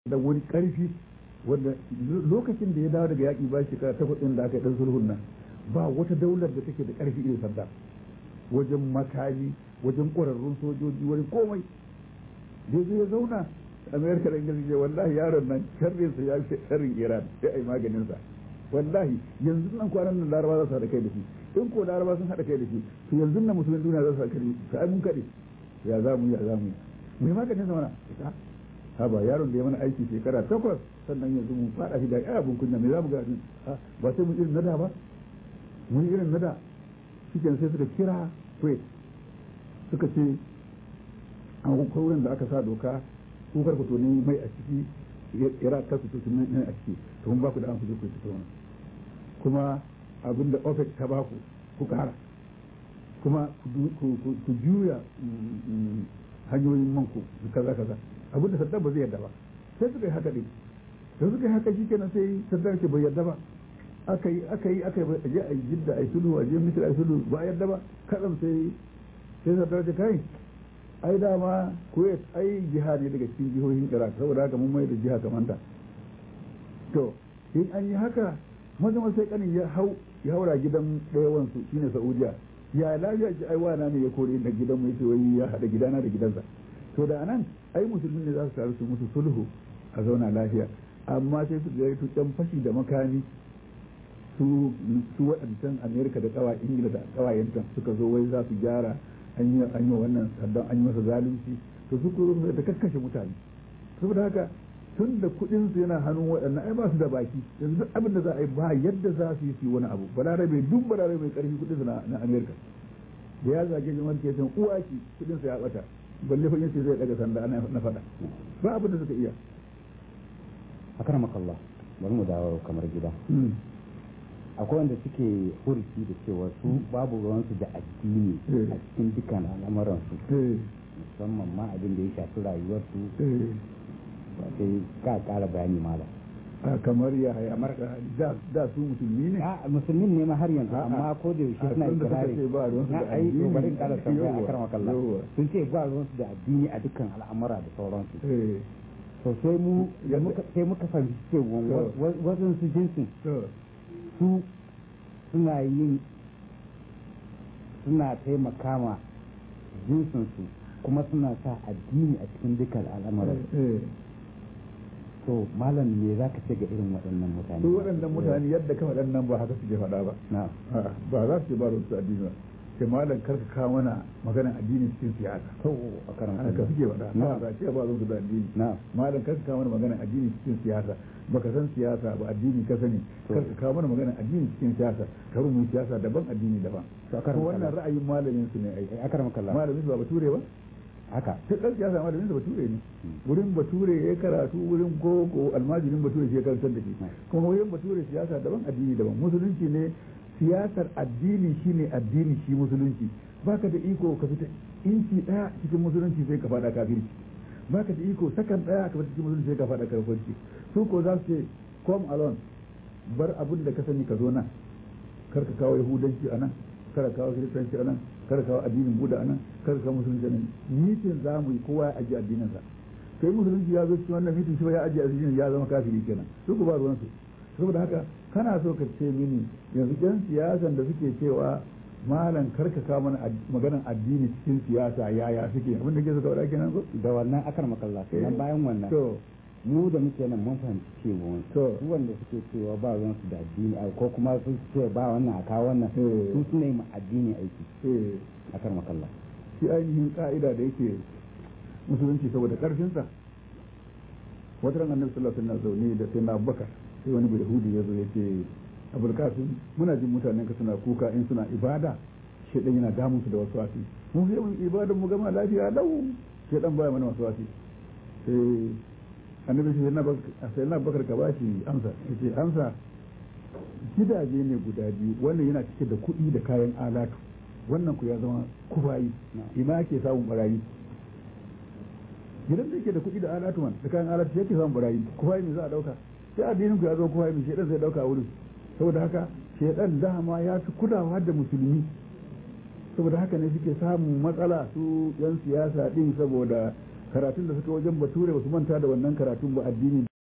da wani karfi wanda lokacin da ya dawo daga yaƙi ba shekara takwas ɗin da aka yi ɗan sulhun nan ba wata daular da take da ƙarfi irin sanda wajen makami wajen ƙwararrun sojoji wani komai da zai ya zauna amerika da ingilishi ce wallahi yaron nan sharrinsa ya fi sharrin iran sai a yi maganinsa wallahi yanzu nan kwanan nan laraba za su haɗa kai da shi in ko laraba sun haɗa kai da shi to yanzu nan musulmin duniya za su haɗa kai da shi sai mun kaɗe ya za mu yi ya za mu yi mu yi maganinsa mana haba yaron da ya mana aiki shekara takwas sannan yanzu mun fada shi da ya abun kunya me za mu ga ba sai mun irin nada ba mun irin nada shiken sai suka kira kuwait suka ce an wurin da aka sa doka ku kar ku toni mai a ciki iraq kar ku toni mai a ciki to mun ba ku da an kuje ku fito kuma abin da opec ta ba ku ku kara kuma ku juya hanyoyin man ku kaza kaza abinda saddam ba zai yarda ba sai suka yi haka ne da suka yi haka shi kenan sai saddam ke bai yarda ba aka yi aka yi aka yi a je a jidda a yi sulhu a je misir a yi sulhu ba a yarda ba kaɗan sai sai saddam ce kai ai dama kuwait ai jiha ne daga cikin jihohin iraq saboda haka mun mai da jiha kamar ta to in an yi haka maza sai kanin ya hau ya haura gidan ɗaya wansu shine saudiya ya lafiya ce ai wana ne ya kore da gidan mu yace wai ya hada gidana da gidansa to da anan ai musulmi ne za su taru su musu sulhu a zauna lafiya amma sai su ga to can fashi da makami su su waɗancan amerika da kawa ingila da kawayenta suka zo wai za su gyara an yi an yi wannan saddan an yi masa zalunci to su ko da kakkashe mutane saboda haka tun da kuɗin su yana hannun waɗannan ai ba su da baki yanzu duk abin da za a yi ba yadda za su yi su wani abu balarabe duk balarabe mai karfi kuɗin su na amerika da ya zage jama'ar ke can uwa ki kuɗin su ya bata balle fa yace zai daga sanda ana na fada ba abin da suka iya akramakallah bari mu dawo kamar gida akwai wanda suke hurki da cewa su babu ruwansu da addini a cikin dukkan al'amuransu musamman ma abin da ya shafi rayuwarsu ba sai ka kara bayani malam kamar ya kamar da su musulmi ne a musulmin ne ma har yanzu amma ko da yaushe suna ikirari na ai to bari kara tambaya a karama kallah sun ce ba ruwan su da addini a dukkan al'amura da sauransu to sai mu sai muka fahimci cewa wajen su jinsin su suna yin suna taimaka ma jinsin su kuma suna sa addini a cikin dukkan al'amuran to malam me za ka ce ga irin waɗannan mutane su waɗannan mutane yadda ka waɗannan ba haka suke faɗa ba ba za su ce ba su addini ba sai malam kar ka kawo mana maganar addini cikin siyasa to a karan haka suke faɗa na ba ce ba su da addini malam kar ka kawo mana maganar addini cikin siyasa baka san siyasa ba addini ka sani kar ka kawo mana maganar addini cikin siyasa kar mu siyasa daban addini daban to wannan ra'ayin malamin su ne ai akaram kallah malamin su ba bature ba haka duk ɗan siyasa malamin sa bature ne wurin bature ya karatu wurin gogo almajirin bature shi ya karantar da shi kuma wurin bature siyasa daban addini daban musulunci ne siyasar addini shine addini shi musulunci baka da iko ka fita inci daya cikin musulunci sai ka fada kafirci baka da iko sakan daya ka fita cikin musulunci sai ka fada kafirci su ko za su ce come alone bar abin da ka sani ka zo nan kar ka kawo yahudanci a nan kar ka kawo kiristanci a nan kar ka kawo addinin buda a nan kar ka kawo musulunci a nan mitin za mu yi kowa ya ajiye addininsa sai musulunci ya zo cikin wannan mitin shi ba ya ajiye addinin ya zama kafiri kenan su ku ba ruwansu saboda haka kana so ka ce mini yanzu yan siyasan da suke cewa malam karka kawo mana maganan addini cikin siyasa yaya suke abin da ke suka faɗa kenan ko da wannan akar makalla nan bayan wannan mu da muke nan mun fahimci cewa su wanda suke cewa ba ruwan su da addini ko kuma su ce ba wannan a kawo wannan su suna yi ma addini aiki akar makalla shi ainihin ka'ida da yake musulunci saboda karfinsa wata ran annabi sallallahu alaihi wasallam zaune da sai na bakar sai wani yahudi ya zo ya ce abul kasim muna jin mutanen ka suna kuka in suna ibada shedan yana damun su da wasu wasi mu sai mun ibadan mu gama lafiya lau shedan baya mana wasu wasi sai annabi sai na sai na bakar ka bashi amsa yace amsa gidaje ne guda biyu wannan yana cike da kuɗi da kayan alatu wannan ku ya zama kufayi ina ke samun barayi gidan da yake da kuɗi da alatu man da kayan alatu yake samun barayi kufayi me za a dauka sai addinin ku ya zo kufayi me shedan zai dauka wurin saboda haka shedan dama ya fi kulawa da musulmi saboda haka ne suke samun matsala su yan siyasa din saboda karatun da suka wajen bature ba su manta da wannan karatun ba addini